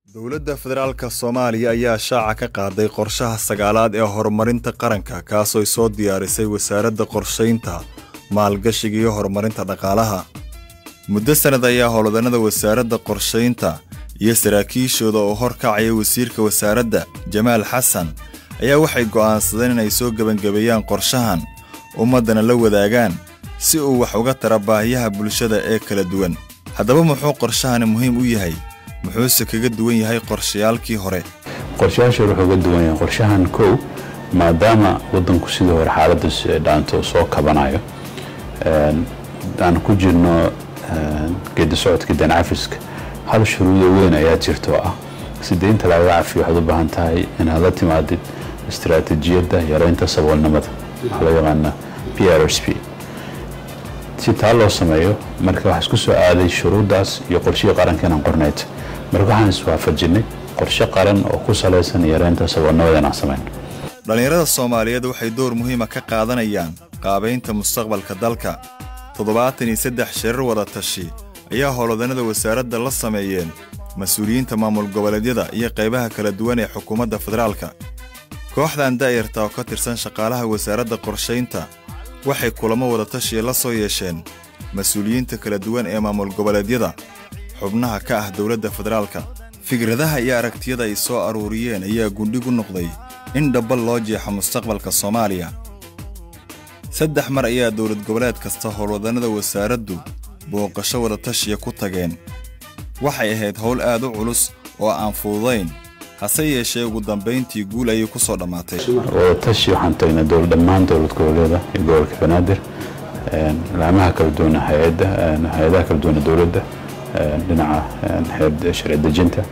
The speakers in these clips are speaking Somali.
dowladda federaalka soomaaliya ayaa shaaca ka qaaday qorshaha sagaalaad ee horumarinta qaranka kaasooy soo diyaarisay wasaaradda qorshaynta maalgashiga iyo horumarinta dhaqaalaha muddo sannad ayaa howlwadannada wasaaradda qorshaynta iyo saraakiishooda oo hor kacaya wasiirka wasaaradda jamaal xasan ayaa waxay go'aansadeen inay soo gebangebeeyaan qorshahan ummaddana la wadaagaan si uu wax uga tara baahiyaha bulshada ee kala duwan haddaba muxuu qorshahani muhiim u yahay muxuuse kaga duwan yahay qorshayaalkii hore qorshayaasha wuxuu uga duwan yahay qorshahan kow maadaama waddanku sidii hore xaaladdas dhaanto soo kabanayo aan ku jirno geedi socodka dancafiska hal shuruudo weyn ayaa jirta oo ah si deynta lagaga cafiyo waxaad u baahan tahay inaad la timaadid istaraatiijiyadda yareynta saboolnimada waxaa loo yaqaana p r s p si taa loo sameeyo marka waxaa isku soo aaday shuruuddaas iyo qorshihii qaranka inaan qornayd marka waxaan iswaafajinay qorshe qaran oo ku salaysan yareynta saboolnimada inaan samayno dhallinyarada soomaaliyeed waxay door muhiima ka qaadanayaan qaabaynta mustaqbalka dalka toddobaatan iyo saddex shirar wada tashi ayaa howlwadannada wasaaradda la sameeyeen mas-uuliyiinta maamul goboleedyada iyo qaybaha kala duwan ee xukuumadda federaalka kooxdan daa'irta oo ka tirsan shaqaalaha wasaaradda qorshaynta waxay kulamo wadatashiya la soo yeesheen mas-uuliyiinta kala duwan ee maamul goboleedyada xubnaha ka ah dowladda federaalka fikradaha iyo aragtiyada ay soo aruuriyeen ayaa gundhigu noqday in dhabbal loo jeexo mustaqbalka soomaaliya saddex mar ayaa dowlad goboleed kasta howlwadannada wasaaraddu booqasho wadatashiya ku tageen waxay ahayd howl aad u culus oo aan fududayn hase yeeshee ugu dambayntii guul ayay ku soo dhammaatay wadatashi waxaan tagnay dhammaan dowlad goboleeda iyo gobolka banaadir laamaha kala duwan hay-adaha kala duwan dowladda dhinaca sharci dejinta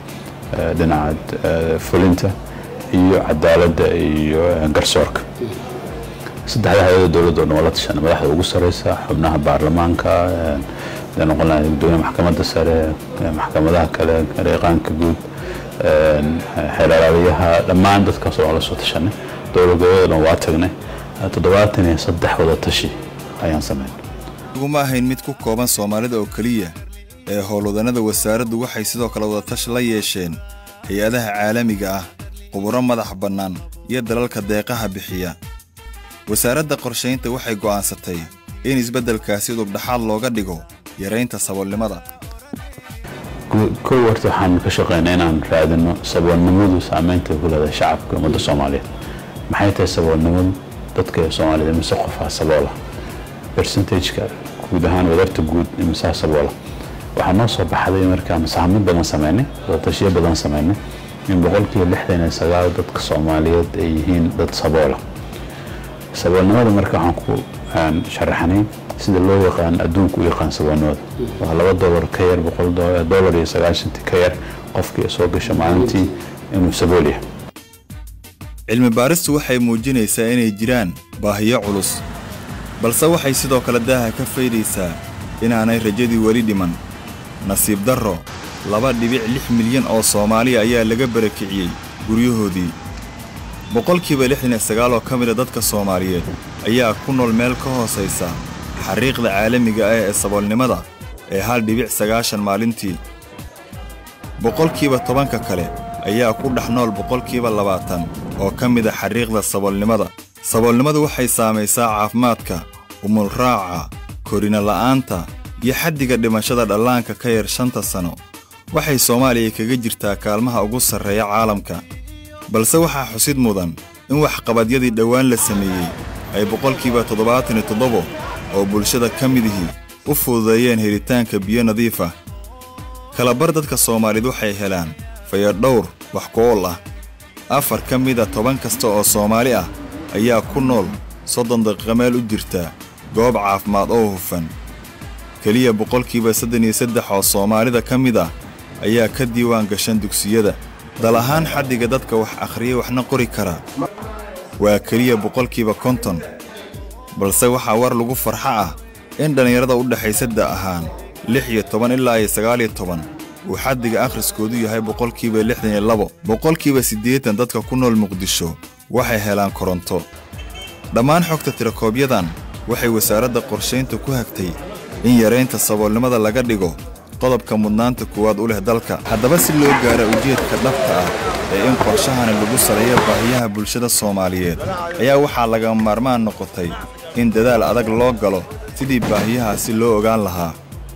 dhinaca fulinta iyo cadaaladda iyo garsoorka saddexda hay-ada dowladda o dhan waa la tashanay madaxda ugu sareysa xubnaha baarlamaanka noqon gudoomiya maxkamadda sare maxkamadaha kale reeqaanka guud xeelalaaliyaha dhammaan dadkaas oo la soo tashanay dowlad goboleeda dhan waa tagnay toddobaatan iyo saddex wada tashi ayaan samayn iguma ahayn mid ku kooban soomaalida oo keliya ee howlwadannada wasaaraddu waxay sidoo kale wadatashi la yeesheen hay-adaha caalamiga ah quburo madax bannaan iyo dalalka deeqaha bixiya wasaaradda qorshaynta waxay go'aansatay in isbeddelkaasi dubdhaxaad looga dhigo yaraynta saboolnimada kow horta waxaan ka shaqaynaa inaan raadino saboolnimadu saamaynta ku leedahay shacabka ummadda soomaaliyeed maxay tahay saboolnimadu dadka soomaaliyeed imise qofaa saboola bersentageka guud ahaan wadarta guud imisaa saboola waxaa noo soo baxday markaan sahamin badan samaynay wadatashiyo badan samaynay in boqolkiiba lixdan iyo sagaal dadka soomaaliyeed ay yihiin dad saboola saboolnimada marka waxaan ku sharaxnay sida loo yaqaan adduunku u yaqaan saboolnimada waa laba dolar ka yar boqol dolar iyo sagaashantii ka yar qofkii soo gasha maalintii inuu sabool yahay cilmi baaristu waxay muujinaysaa inay jiraan baahiyo culus balse waxay sidoo kale daaha ka faydaysaa inaanay rajadii weli dhiman nasiib darro laba dhibic lix milyan oo soomaaliya ayaa laga barakiciyey guryahoodii boqolkiiba lixdan iyo sagaal oo ka mida dadka soomaaliyeed ayaa ku nool meel ka hoosaysa xariiqda caalamiga ah ee saboolnimada ee hal dhibic sagaashan maalintii boqolkiiba tobanka kale ayaa ku dhex nool boqolkiiba labaatan oo ka mida xariiqda saboolnimada saboolnimadu waxay saamaysaa caafimaadka umulraaca korina la'aanta iyo xaddiga dhimashada dhallaanka ka yar shanta sano waxay soomaaliya kaga jirtaa kaalmaha ugu sarreeya caalamka balse waxaa xusid mudan in waxqabadyadii dhowaan la sameeyey ay boqolkiiba toddobaatan iyo toddobo oo bulshada ka midihii u fududeeyeen helitaanka biyo nadiif ah kalabar dadka soomaaliyeed waxay helaan fayadhowr wax ku-ool ah afar ka mida toban kasta oo soomaali ah ayaa ku nool soddon daqiiqa meel u jirta goob caafimaad oo hufan keliya boqolkiiba sadden iyo saddex oo soomaalida ka mid ah ayaa ka diiwaan gashan dugsiyada dal ahaan xaddiga dadka wax akhriya waxna qori kara waa keliya boqolkiiba konton balse waxaa war lagu farxo ah in dhallinyarada u dhexaysa da ahaan lix iyo toban ilaa iyo sagaal iyo toban uu xaddiga akhriskoodu yahay boqolkiiba lixdan iyo labo boqolkiiba siddeetan dadka ku nool muqdisho waxay helaan koronto dhammaan xogta tirakoobyadan waxay wasaaradda qorshaynta ku hagtay in yaraynta saboolnimada laga dhigo qodobka mudnaanta kuwaad u leh dalka haddaba si loo gaaro ujeedka dhabta ah ee in qorshahani lagu saleeyo baahiyaha bulshada soomaaliyeed ayaa waxaa laga maarmaan noqotay in dadaal adag loo galo sidii baahiyahaasi loo ogaan lahaa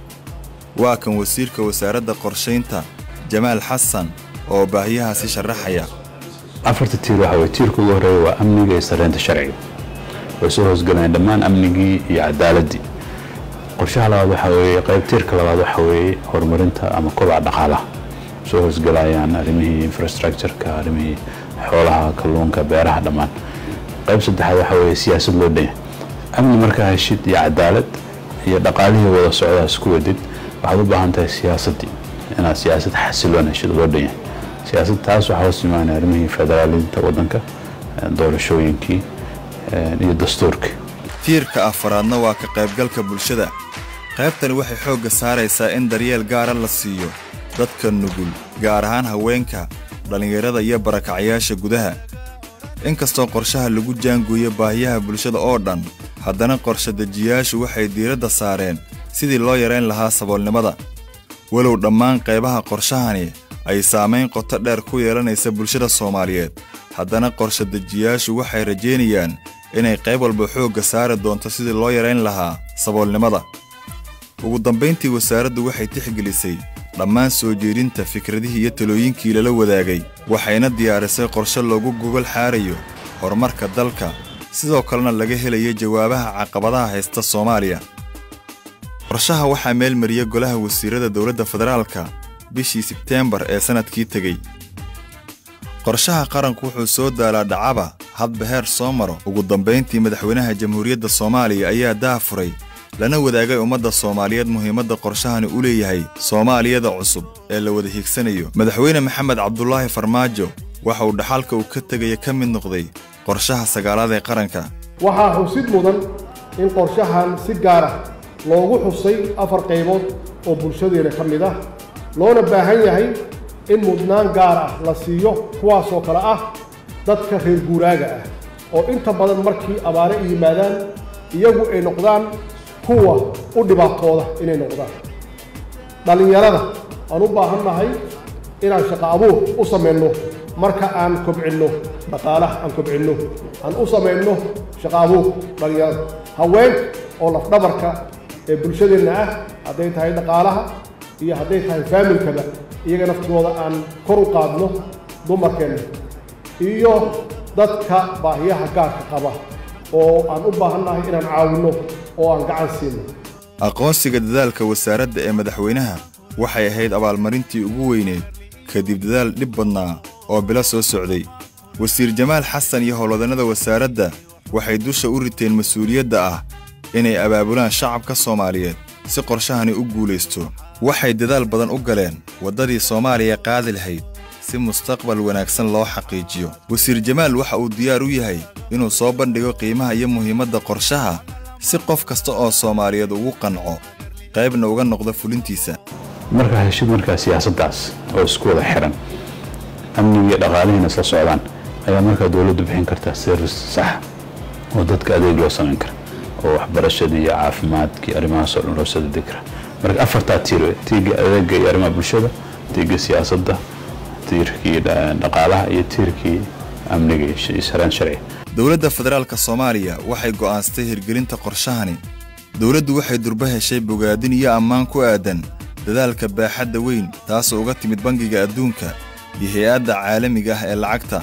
waa kan wasiirka wasaaradda qorshaynta jamaal xasan oo baahiyahaasi sharaxaya afarta tiir waxa weye tiirka ugu horreeya waa amniga iyo sarreynta sharciga way soo hoosgalayaan dhammaan amnigii iyo cadaaladdii qorshaha labaad waxa weeye qayb tiirka labaad waxa weeye horumarinta ama kobaca dhaqaalaha soo hoosgalayaan arrimihii infrastructureka arrimihii xoolaha kalluunka beeraha dhammaan qayb saddexaad waxa weeye siyaasad loo dhanya amni markaa heshid iyo cadaalad iyo dhaqaalihii wada socdaa isku wadid waxaad u baahan tahay siyaasaddii inaad siyaasad xasiloon heshid loo dhanyahay siyaasad taas waxaa hoos imaanaya arrimihii federaalinta waddanka doorashooyinkii iyo dastuurkii tiirka afaraadna waa ka qaybgalka bulshada qaybtani waxay xoogga saaraysaa in daryeel gaara la siiyo dadka nugul gaar ahaan haweenka dhallinyarada iyo barakacyaasha gudaha inkastoo qorshaha lagu jaangooyo baahiyaha bulshada oo dhan haddana qorshe dejiyaashu waxay diiradda saareen sidii loo yarayn lahaa saboolnimada walow dhammaan qaybaha qorshahani ay saamayn qoto dheer ku yeelanaysa bulshada soomaaliyeed haddana qorshe dejiyaashu waxay rajaynayaan inay qayb walba xoogga saari doonto sidii loo yarayn lahaa saboolnimada ugu dambayntii wasaaraddu waxay tixgelisay dhammaan soo jeedinta fikradihii iyo talooyinkii lala wadaagay waxayna diyaarisay qorshe loogu gogol xaarayo horumarka dalka sidoo kalena laga helayo jawaabaha caqabadaha haysta soomaaliya qorshaha waxaa meel mariya golaha wasiirada dowladda federaalka bishii sebteembar ee sannadkii tegey qorshaha qaranku wuxuu soo daalaa dhacaba hadba heer soo maro ugu dambayntii madaxweynaha jamhuuriyadda soomaaliya ayaa daafuray lana wadaagay ummadda soomaaliyeed muhiimadda qorshahani u leeyahay soomaaliyada cusub ee la wada hiigsanayo madaxweyne maxamed cabdulaahi farmaajo waxa uu dhaxalka uu ka tegaya ka mid noqday qorshaha sagaalaad ee qaranka waxaa xusid mudan in qorshahan si gaar ah loogu xusay afar qaybood oo bulshadeena ka mid ah loona baahan yahay in mudnaan gaar ah la siiyo kuwaasoo kale ah dadka reer guuraaga ah oo inta badan markii abaare i yimaadaan iyagu ay noqdaan kuwa u dhibaatooda inay noqdaan dhallinyarada aan u baahan nahay inaan shaqo abuur u samayno marka aan kobcinno dhaqaalaha aan kobcinno aan u samayno shaqo abuur dhallinyarada haweenka oo lafdhabarka ee bulshadeenna ah hadday tahay dhaqaalaha iyo hadday tahay faamilkaba iyaga naftooda aan kor u qaadno dumarkeenna iyo dadka baahiyaha gaarka qaba oo aan u baahan nahay inaan caawinno oo aan gacan siino aqoonsiga dadaalka wasaaradda ee madaxweynaha waxay ahayd abaalmarintii ugu weyneed kadib dadaal dhib badnaa oo bilo soo socday wasiir jamaal xasan iyo howlwadannada wasaaradda waxay dusha u riteen mas-uuliyadda ah inay abaabulaan shacabka soomaaliyeed si qorshahani u guulaysto waxay dadaal badan u galeen waddadii soomaaliya qaadi lahayd si mustaqbal wanaagsan loo xaqiijiyo wasiir jamaal waxa uu diyaar u yahay inuu soo bandhigo qiimaha iyo muhiimadda qorshaha si qof kasta oo soomaaliyeed ugu qanco qaybna uga noqdo fulintiisa markaa heshid markaa siyaasaddaas oo isku wada xiran amnigiiyo dhaqaalihiina isla socdaan ayaa markaa dowladdu bixin kartaa service sax oo dadka adeeg loo samayn kara oo waxbarashadii iyo caafimaadkii arrimahaasoo dhan loo soo degi kara marka afartaa tiir wey tiirkii adeega iyo arrimaha bulshada tiirkii siyaasadda tiirkii dhaqaalaha iyo tiirkii amniga iyo saraan sharciga dowladda federaalka soomaaliya waxay go'aansatay hirgelinta qorshahani dowladdu waxay durba heshay bogaadin iyo ammaan ku aadan dadaalka baaxadda weyn taasoo uga timid bangiga adduunka iyo hay-adda caalamiga ah ee lacagta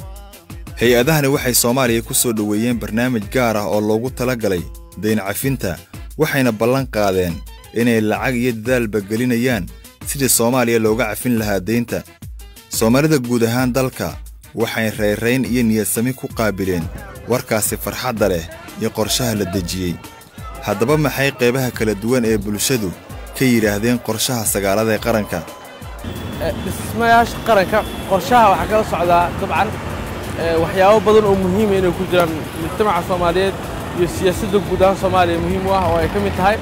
hay-adahani waxay soomaaliya ku soo dhoweeyeen barnaamij gaar ah oo loogu tala galay dayn cafinta waxayna ballan qaadeen inay lacag iyo dadaalba gelinayaan sidii soomaaliya looga cafin lahaa deynta soomaalida guud ahaan dalka waxay rayrayn iyo niyadsami ku qaabileen warkaasi farxadda leh iyo qorshaha la dejiyey haddaba maxay qaybaha kala duwan ee bulshadu ka yidhaahdeen qorshaha sagaalada ee qaranka dhismayaasha qaranka qorshaha waxaa kala socdaa dabcan waxyaabo badan oo muhiima inay ku jiraan mujtamaca soomaaliyeed iyo siyaasadda guud ahaan soomaaliya muhiim u ah oo ay ka mid tahay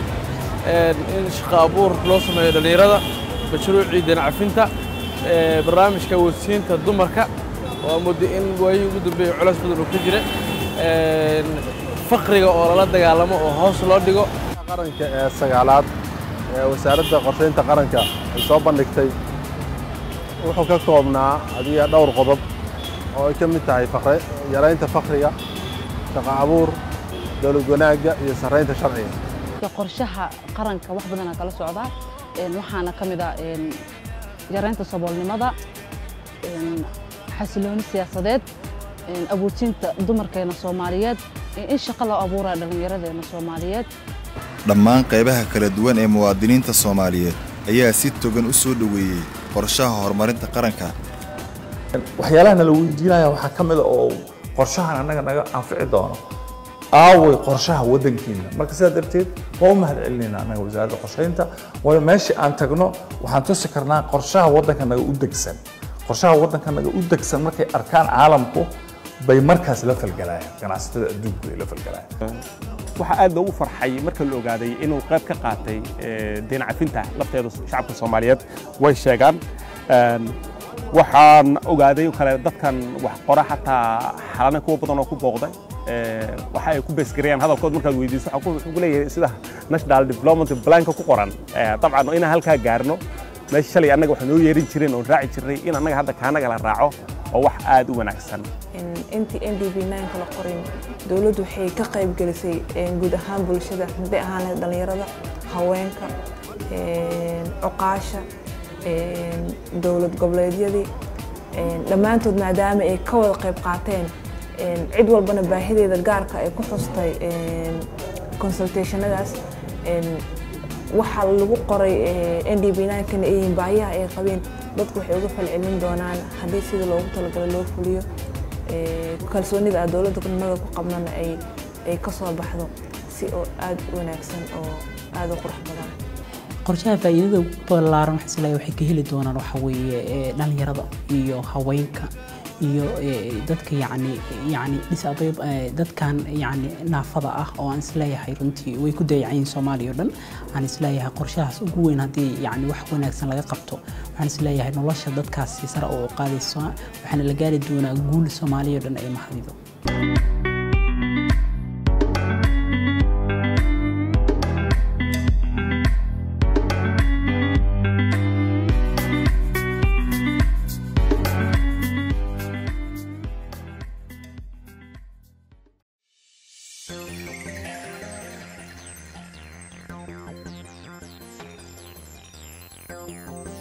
in shaqo abuur loo sameeyo dhallinyarada mashruucii danacafinta barnaamijka wadsiinta dumarka oo muddo in waayihii ugu dambeeyey culays badan oo ka jira faqriga oo lala dagaalamo oo hoos loo dhigo qaranka ee sagaalaad ee wasaaradda qorshaynta qaranka ay soo bandhigtay wuxuu ka koobnaa adiga dhowr qodob oo ay ka mid tahay fakre yaraynta fakriga shaqo abuur dowlad wanaagga iyo sarraynta sharciga qorshaha qaranka wax badanaa kala socdaa waxaana ka mid ah yaraynta saboolnimada xasilooni siyaasadeed abuurtinta dumarkeena soomaaliyeed in shaqo loo abuuraya dhallinyaradeena soomaaliyeed dhammaan qaybaha kala duwan ee muwaadiniinta soomaaliyeed ayaa si togan u soo dhoweeyey qorshaha horumarinta qaranka waxyaalaha nala weydiinaya waxaa ka mid a oo qorshahan annaga naga anfici doono aaway qorshaha waddankeena marka sidaa darteed waa u mahad celinayna annaga wasaaradda qorshaynta waayo meeshii aan tagno waxaan tusi karnaa qorshaha waddanka naga u degsan qorshaha waddanka naga u degsan markay arkaan caalamku bay markaas la falgalayaan ganacsatada adduunku ay la falgalayaan waxaa aad loogu farxay marka la ogaaday inuu qayb ka qaatay deen cafinta lafteeda shacabka soomaaliyeed way sheegaan waxaan ogaaday kale dadkan wax qora xataa xalana kuwa badan oo ku booqday waxa ay ku beesgareeyaan hadalkood markaad weydiiso wuxuu ku leeyahay sida national development planka ku qoran dabcan inaan halkaa gaarno meesha shalay annaga waxaa noo yeerin jireen oon raaci jirnay in annaga hadda kaanaga la raaco oo wax aad u wanaagsan intii n d b nka la qorin dowladdu waxay ka qayb gelisay guud ahaan bulshada hadday ahaan dhallinyarada haweenka cuqaasha dowlad goboleedyadii dhammaantood maadaama ay ka wada qayb qaateen cid walbana baahideeda gaarka ay ku xustay consultationadaas waxaa lagu qoray n d b nkana ay yihiin baahiyaha ay qabeen dadku waxay uga falcelin doonaan haddii sida loogu talagalo loo fuliyo kalsoonida aad dowladda nimada ku qabnana ay ka soo baxdo si oo aad u wanaagsan oo aad u qurux badan qorshaha faa'iidada ballaaran waxaan isleeyahay waxay ka heli doonaan waxa weeye dhalinyarada iyo haweenka iyo dadka yacni yacni disabab dadkan yacni naafada ah oo aan isleeyahay runtii way ku dayacayiin soomaaliya o dhan aan isleeyahay qorshahaas ugu weyn haddii yacni wax wanaagsan laga qabto waxaan isleeyahay nolosha dadkaasi sare oo qaadayso waxaana la gaari doonaa guul soomaaliya o dhan ay mahadido Thank you.